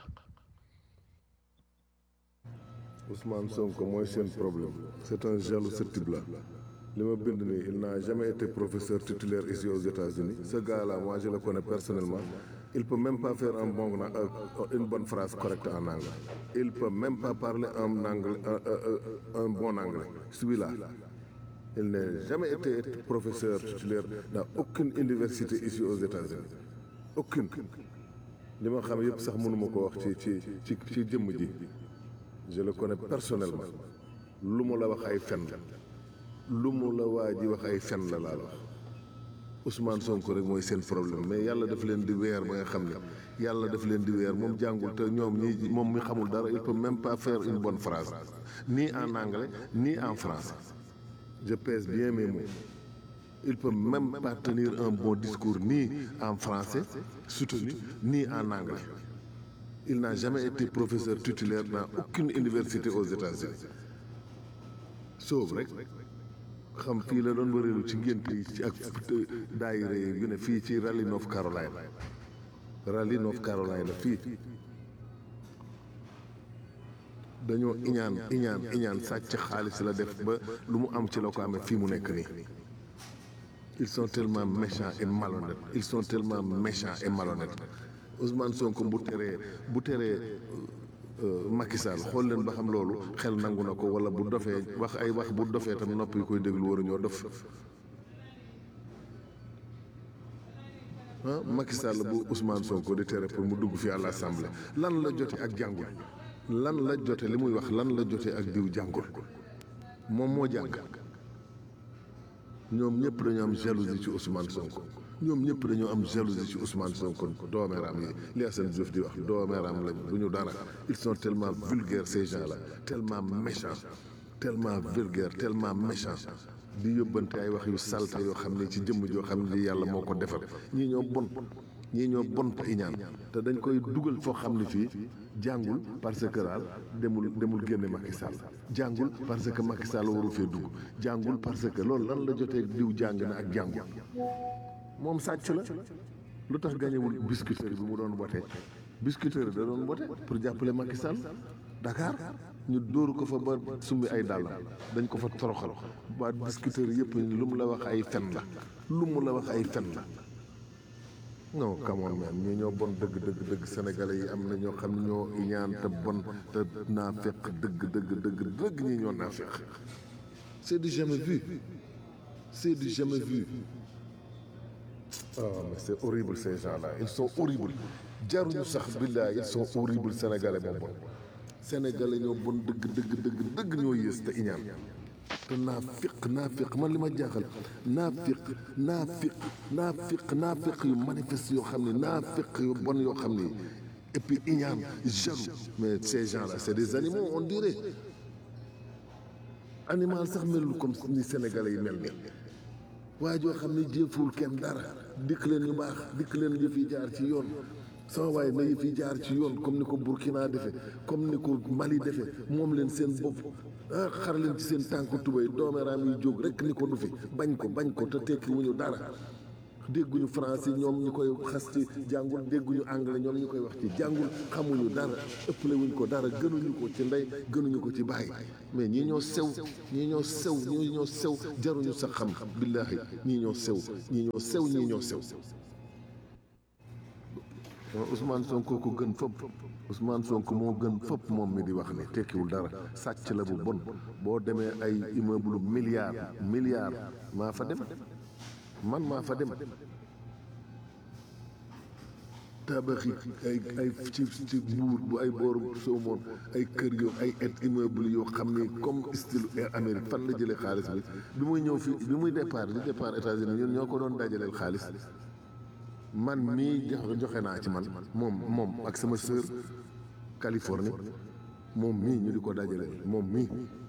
Ousmane Sonko mooy seen problème c'est un jaloux ce type là li ma bind nii il n'a jamais été professeur titulaire ici aux États-Unis ce gars-là moi je le connais personnellement il peut même pas faire un bon euh, une bonne phrase correcte en anglais il peut même pas parler un anglais un, un, un bon anglais celui-là il n'a jamais été professeur titulaire dans aucune université ici aux États-Unis aucune li ma xam yëpp sax mënuma ko wax ci ci ci ci jëmm ji je le connais personnellement lu mu la wax ay fen la lu mu la waa ji wax ay fen la laa wax Ousmane Sonko rek mooy seen problème mais yàlla daf leen di weer ba nga xam ne yàlla daf leen di weer moom jàngul te ñoom ñi moom mi xamul dara il peut même pas faire une bonne phrase ni en anglais ni en français je pèse bien mes mots il peut même pas tenir un bon discours ni en français soutenu ni en anglais il n'a jamais été professeur titulaire dans aucune université aux États-Unis sauf rek xam fii la doon wëreelu ci ngént yi ci ak daayira yu ne fii ci Raleigh North Carolina Raleigh North Carolina fii dañoo iñaan iñaan iñaan sàcc xaalis la def ba lu mu am ci la ko amee fii mu nekk nii ils sont tellement méchants et malhonnêtes ils sont tellement méchants et malhonnêtes Ousmane Sonko bu teree bu teree Macky Sall xool leen ba xam loolu xel nangu na ko wala bu dofee wax ay wax bu dofee tam nopp yi koy déglu waruñoo dof ah Macky Sall bu Ousmane Sonko di tere pour mu dugg fi à l'Assemblée lan la jote ak jàngul lan la jote li muy wax lan la jote ak diw jàngul moom moo jàng ñoom ñëpp dañoo am jalousie ci Ousmane Sonko ñoom ñëpp dañoo am jalousie ci Ousmane Sonko doomeeraam yi li Assane Diouf di wax doomeeraam lañ du ñu dara ils sont tellement vulgaires ces gens-là tellement méchants tellement vulgaires tellement méchants di yóbbante ay wax yu salte yoo xam ne ci jëmm joo xam ne yàlla moo ko defar ñii ñoo bon ñii ñoo bon te iñaan te dañ koy dugal foo xam ne fii jàngul parce que daal demul demul génne Macky Sall jàngul parce que Macky Sall waru fee dugg jàngul parce que loolu lan la jotee diw jàng na ak jàngul moom sàcc la lu tax gañewul biscuiterie bi mu doon wote biscuiterie da doon wote pour jàppale Macky Sall Dakar ñu dóoru ko fa ba summi ay dàllam dañ ko fa toroxal waa biscuiterie yëpp lu mu la wax ay fen la lu mu la wax ay fen la non come on man ñii ñoo bon dëgg dëgg dëgg sénégalais yi am na ñoo xam ne ñoo iñaan te bon te naa fekk dëgg dëgg dëgg dëgg ñii ñoo naa fekk c'est du jamais vu c'est du jamais vu oh mais c'est horrible ces gens-là ils sont horribles jaruñu sax billaay ils sont horribles sénégalais moo bon sénégalais ñoo bon dëgg dëgg dëgg dëgg ñoo yées te iñaan te naafiq naafiq man li ma jaaxal naafiq naafiq naafiq naafiq yu manifeste yoo xam ne naafiq yu bon yoo xam ne et puis iñaan jaloux mais ces gens-là c'est des animaux on dirait animal sax melul comme ni sénégalais yi mel ni waa joo xam ne jëful kenn dara dikk leen yu baax dikk leen yëf yi jaar ci yoon sama waaye na yëf yi jaar ci yoon comme ni ko Burkina defe comme ni ko Mali defe moom leen seen bopp ah xar leen ci seen tànk tubéy doomeeraam yi jóg rek ni ko du fi bañ ko bañ ko te tekki wuñu dara dégguñu français ñoom ñu koy xas ci jàngul dégguñu anglais ñoom ñu koy wax ci jàngul xamuñu dara ëppale wuñ ko dara gënuñu ko ci ndey gënuñu ko ci baay mais ñii ñoo sew ñii ñoo sew ñii ñoo sew jaruñu sa xam billaahi ñii ñoo sew ñii ñoo sew ñii ñoo sew Ousmane Sonko ko gën fopp Ousmane Sonko moo gën fopp moom mi di wax ne tekkiwul dara sàcc la bu bon boo demee ay immeuble milliard milliard maa fa dem man maa fa dem tabaxi ay ay ci ci buur bu ay booru soomoon ay kër yoo ay et immeuble yoo xam ni comme style Air Amérique fan la jëlee xaalis bi bi muy ñëw fi bi muy départ di départ États-Unis ñun ñoo ko doon dajaleel xaalis man mii jox joxe naa ci man moom moom ak sama sœur Californie moom mii ñu di ko dajaleel moom mii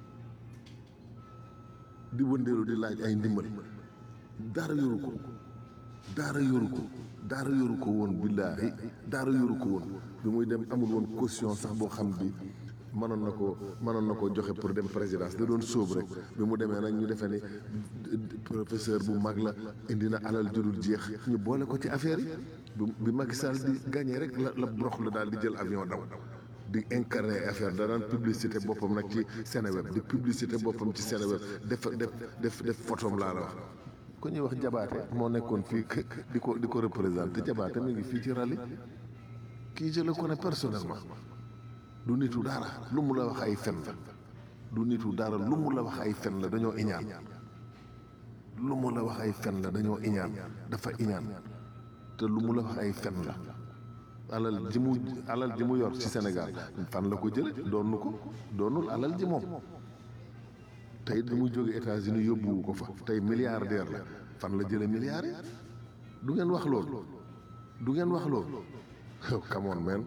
di wëndeelu di laaj ay ndimbal dara yoru ko dara yoru ko dara yoru ko woon billaahi dara yoru ko woon bi muy dem amul woon caution sax boo xam bi mënoon na ko mënoon na ko joxe pour dem présidence da doon sóob rek bi mu demee nag ñu defee ni professeur bu mag la indi na alal judul jeex ñu boole ko ci affaire yi bi bi Macky Sall di gagné rek la la brox la daal di jël avion daw di incarné affaire da daan publicité boppam nag ci Seneweb di publicité boppam ci Seneweb def def def def photom laa la wax ku ñuy wax jabaate moo nekkoon fii di ko di ko représenté jabaate mi ngi fii ci rali kii je le connais personnellement du nitu dara lu mu la wax ay fen la du nitu dara lu mu la wax ay fen la dañoo iñaan lu mu la wax ay fen la dañoo iñaan dafa iñaan te lu mu la wax ay fen la alal ji mu alal ji mu yor ci Sénégal fan la ko jële doonu ko doonul alal ji moom tey bi mu jóge États-Unis yóbbuwu ko fa tey milliardaire la fan la jële milliards yi du ngeen wax loolu du ngeen wax loolu come on man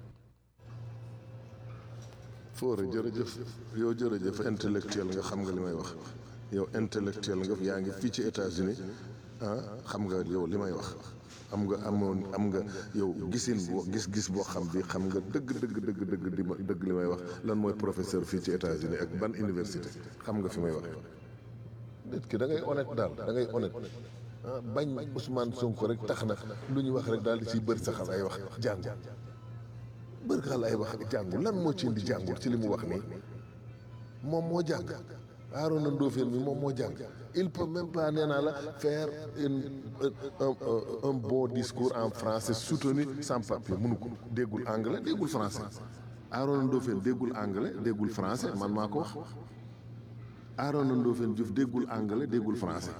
foore jërëjëf yow jërëjëf intellectuel nga xam nga li may wax yow intellectuel nga yaa ngi fii ci États-Unis ah xam nga yow li may wax am nga amoon am nga yow gisin boo gis-gis boo xam bi xam nga dëgg dëgg dëgg dëgg di ma dëgg li may wax lan mooy professeur fii ci États-Unis ak ban université xam nga fi may wax nit ki da ngay honnête daal da ngay honnête ah bañ Ousmane Sonko rek tax na lu ñu wax rek daal di ciy bëri saxal ay wax jàng bërka lay wax jàngul lan moo ci indi jàngul ci li mu wax nii moom moo jàng Arona Ndofène mi moom moo jàng il peut même pas nee naa la faire une un un bon discours en français soutenu sans papier mënu ko déggul anglais déggul français Arona Ndofène déggul anglais déggul français man maa ko wax Arona Ndofène Diouf déggul anglais déggul français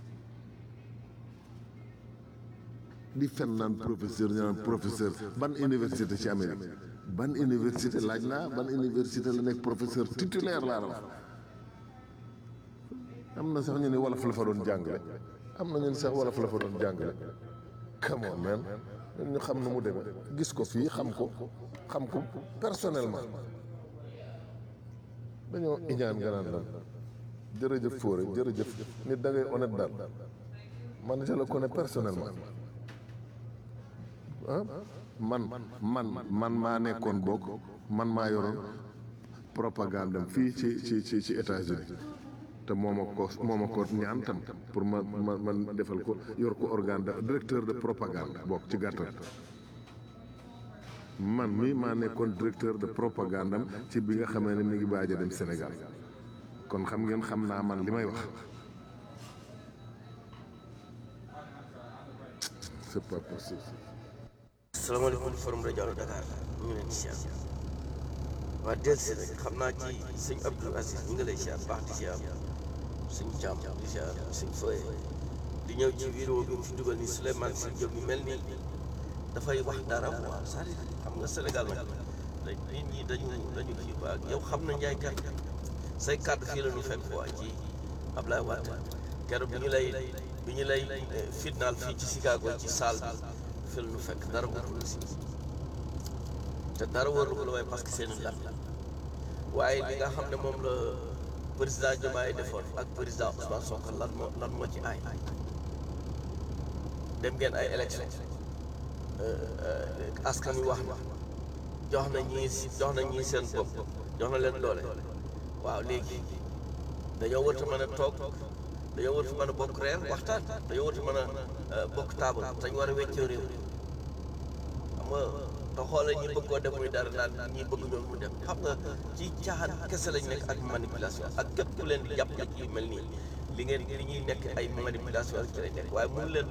di fen naan professeur ñu naan professeur ban université ci Amérique ban université laaj naa ban université la nekk professeur titulaire laa la wax am na sax ñu ne wolof la fa doon jàngale am na ñu ne sax wolof la fa doon jàngale come on man ñu xam nu mu demee gis ko fii xam ko xam ko personnellement dañoo iñaan nga naan lan jërëjëf Fodé jërëjëf nit da ngay honnête daal man je le connais personnellement ah man man man maa nekkoon bokk man maa yoroon propagande am fii ci ci ci ci États-Unis te moo ma ko moo ma ko ñaan tam pour ma ma man defal ko yor ko organe de directeur de propagande bokk ci gàttal man mii maa nekkoon directeur de propagande am ci bi nga xamee ne mi ngi baaj a dem Sénégal kon xam ngeen xam naa man li may wax c'est pas possible. salaamaaleykum forum rajo Allo Dakar ñu ngi leen di siyaar waa delsi nag xam naa ci sëñ Abdou Aziz ñu ngi lay siyaar baax di siyaar sëñ Thiam di siyaar sëñ Foye di ñëw ci vidéo bi mu fi dugal ni Souleymane Sy Diop mi mel ni dafay wax dara waaw c'est-à-dire xam nga Sénégal nag dañ nit ñi dañu dañu kii quoi yow xam na njaay kat say kàddu fii la ñu fekk waa ci Ablaye Wade keroog bi ñu lay bi ñu lay fitnaal fii ci Chicago ci salle bi fii la ñu fekk dara wóorul si te dara wóorul ko la waaye parce que seen lan la waaye li nga xam ne moom la président Diomaye defoon ak président Ousmane Sonko lan moo lan moo ci aay dem ngeen ay élection askan wi wax na jox na ñii jox na ñii seen bopp jox na leen doole waaw léegi dañoo warut a mën a toog dañoo warut a mën a bokk reer waxtaan dañoo warut a mën a bokk taabal dañu war a weccoo réew xam nga te xoolee ñi bëgg koo def muy dara naan ñi bëgg ñoom mu dem xam nga ci caaxaan kese lañ nekk ak manipulation ak képp ku leen di jàpp ci yu mel nii li ngeen li ñuy nekk ay manipulation ak ci lañ nekk waaye mënu leen